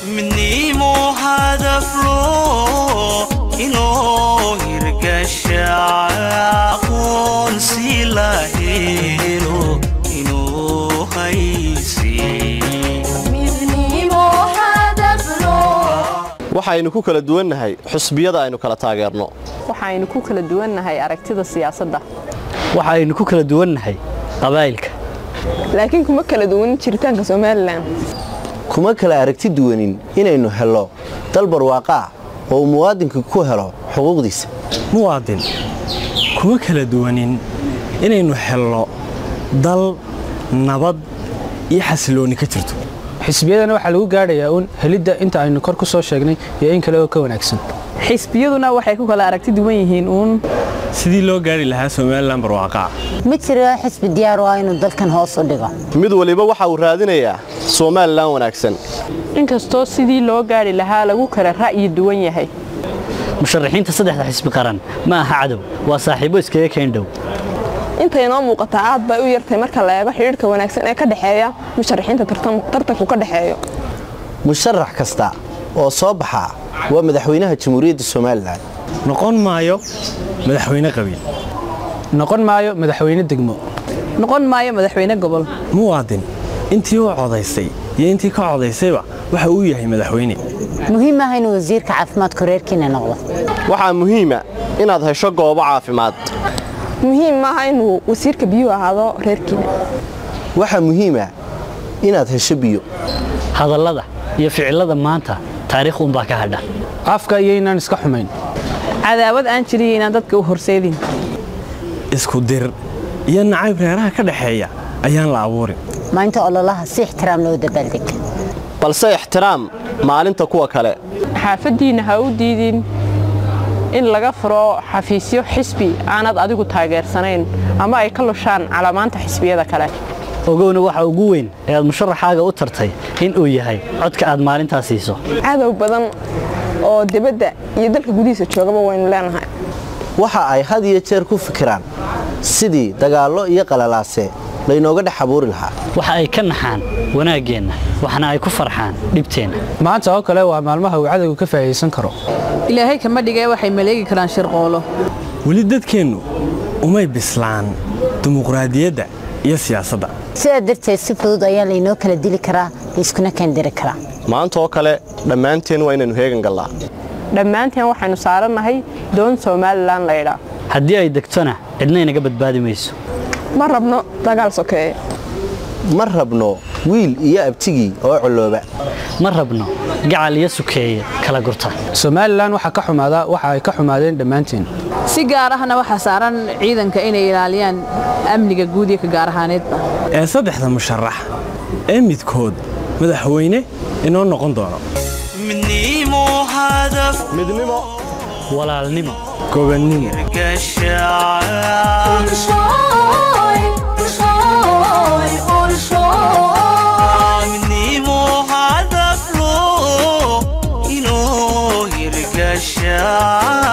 midnimo hadaflo inoo hirgasha aqoonsi la helo inoo haysi waxaynu ku kala duwannahay xusbiyada aynu kala taageerno waxaynu ku kala duwannahay aragtida siyaasadda waxaynu ku kala duwannahay qabaa'ilka laakiin kuma kala duwanin jiritaanka somalilan kuma kala aragti duwanin inaynu hello dal barwaaqa ah oo uu muwaadinka ku helo xuquuqdiisa muwaadin kuma kala duwanin inaynu helno dal nabad iyo xasiloonni ka jirto xisbiyadana waxaa lagu gaadhayaa uun helidda inta aynu kor ku soo sheegnay iyo in kale oo ka wanaagsan xisbiyaduna waxay ku kala aragti duwan yihiin uun sidii loo gaari lahaa somalilan barwaaqaa ma jiro xisbi diyaar u ah inuu dalkan hoos u dhigo mid waliba waxa uu raadinayaa somalilan wanaagsan inkastoo sidii loo gaadhi lahaa lagu kala ra'yi duwan yahay musharaxiinta saddexda xisbi qaran ma aha cadow waa saaxiibo iskaga keendhow intay noo muuqataa aad bay u yartay marka la eego xidhiidhka wanaagsan ee ka dhexeeya musharaxiinta tartanku ka dhexeeyo musharax kasta oo soo baxaa waa madaxweynaha jamhuuriyadda somalilan noqon maayo madaxweyne qabiil noqon maayo madaxweyne degmo noqon maayo madaxweyne gobol muwaadin intii u codaysay iyo intii ka codaysayba waxa uu yahay madaxweyne muhiim ah inuu wasiirka caafimaadku reerkiina noqdo waxaa muhiima inaad hesho goobo caafimaad muhiim maaha inuu wasiirka biyuhu ahaado reerkiina waxaa muhiima inaad hesho biyo hadallada iyo ficillada maanta taariikh unbaa ka hadha afka iyo inaan iska xumayn cadaawad aan jiriyo inaan dadka u horseedin isku dir iyo nacayb reeraha ka dhexeeya ayaan la abuurin maalinta ololaha si ixtiraam loo dabaaldeg balse ixtiraam maalinta kuwa kale xaafaddiinna ha u diidin in laga furo xafiisyo xisbi aanad adigu taageersanayn ama ay ka lushaan calamaanta xisbiyada kale ogowna waxa ugu weyn ee aad musharaxaaga u tartay in uu yahay codka aad maalintaa siiso cadow badan oo dibadda iyo dalka gudihiisa joogaba waynu leenahay waxa ay had iyo jeer ku fikiraan sidii dagaallo iyo qalalaase laynooga dhex abuuri lahaa waxa ay ka naxaan wanaaggeenna waxna ay ku farxaan dhibteenna maanta oo kale waa maalmaha uu cadowga ka faa'idaysan karo ilaahay kama dhigee waxay maleegi karaan shirqoolo weli dadkeennu umay bislaan dimuqraadiyadda iyo siyaasadda sidaa darteed si fudud ayaa laynoo kala dili karaa laiskuna keendiri karaa maanta oo kale dhammaanteen waa inaynu heegan gallaa dhammaanteen waxaynu saarannahay doon somalilan laydhaa haddii ay degtona cidna inaga badbaadi mayso ma rabno dagaal sokeeye ma rabno wiil iyo abtigii oo colooba ma rabno gacal iyo sukeeye kala gurta somalilan waxaa ka xumaada waxa ay ka xumaadeen dhammaanteen si gaar ahna waxaa saaran ciidanka inay ilaaliyaan amniga guud iyo ka gaar ahaaneedba ee saddexda musharax ee midkood madaxweyne inoo noqon doono midnimo hadaf midnimo walaalnimo gobannimo midnimo hadaflo inoo hirgasha